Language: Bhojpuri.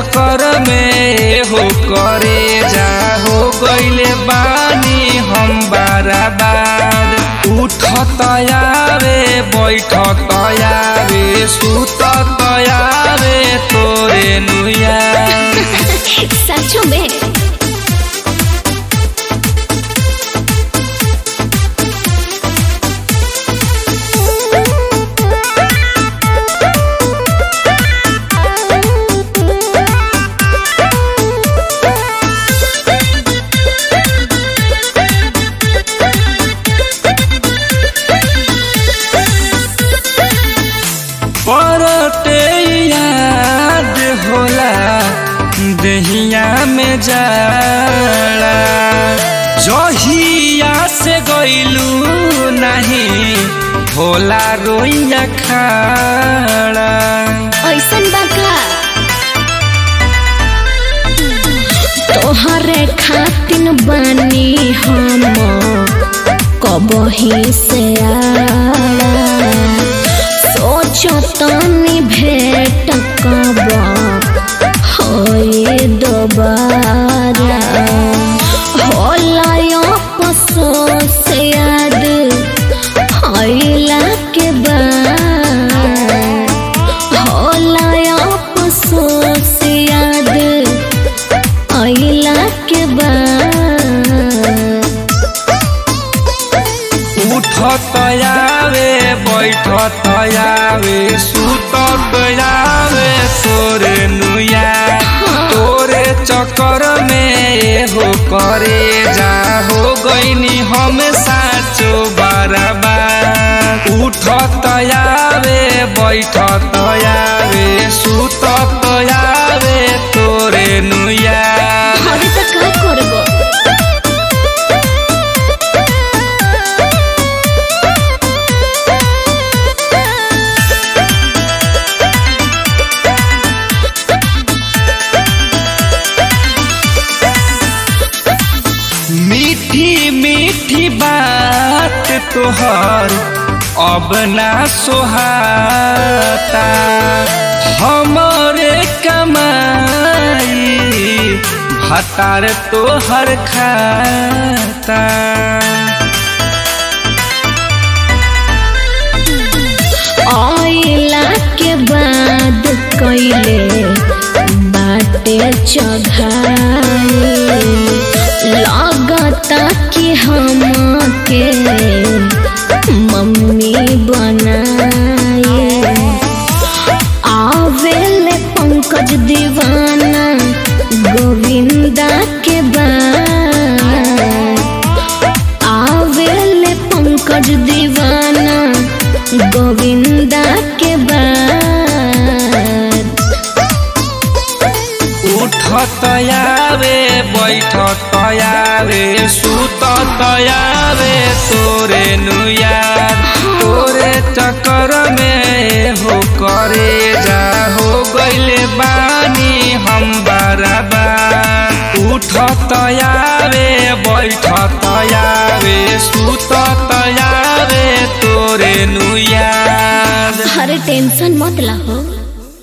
चक्कर में हो करे जा हो गईले बानी हम बाराबार उठत आवे बैठत आवे सुतत आवे तोरे नुया सचो में परते याद होला दहिया में जाड़ा जहिया से गईलू नहीं होला रोइया खाड़ा ऐसन बाका तोहरे खातिन बानी हम कबही से आड़ा सोचतनी भेट कब होए दोबारा होला अफसोस याद आइला के बाद होला अफसोस याद आइला के बाद उठत आवे बैठत आवे सुतत आवे तोरे नुया तोरे चक्कर में हो करे जा हो गईनी हम साचो बराबर उठत आवे बैठत आवे सुतत आवे तोरे नुया अरे तो का करबो मीठी मीठी बात तोहर अब ना सोहाता हमरे कमाई भतार तोहर खाता आइला के बाद कैले बाटे चघाई लगता कि हम के मम्मी बनाए आवेले पंकज दीवाना गोविंदा के बाद आवेले पंकज दीवाना गोविंदा के बाद उठत आवे बैठत आवे सुतत आवे तोरे नुया तोरे चक्कर में हो करे जा हो गईले बानी हम बराबर उठत आवे बैठत आवे सुतत आवे तोरे नुया अरे टेंशन मत ला हो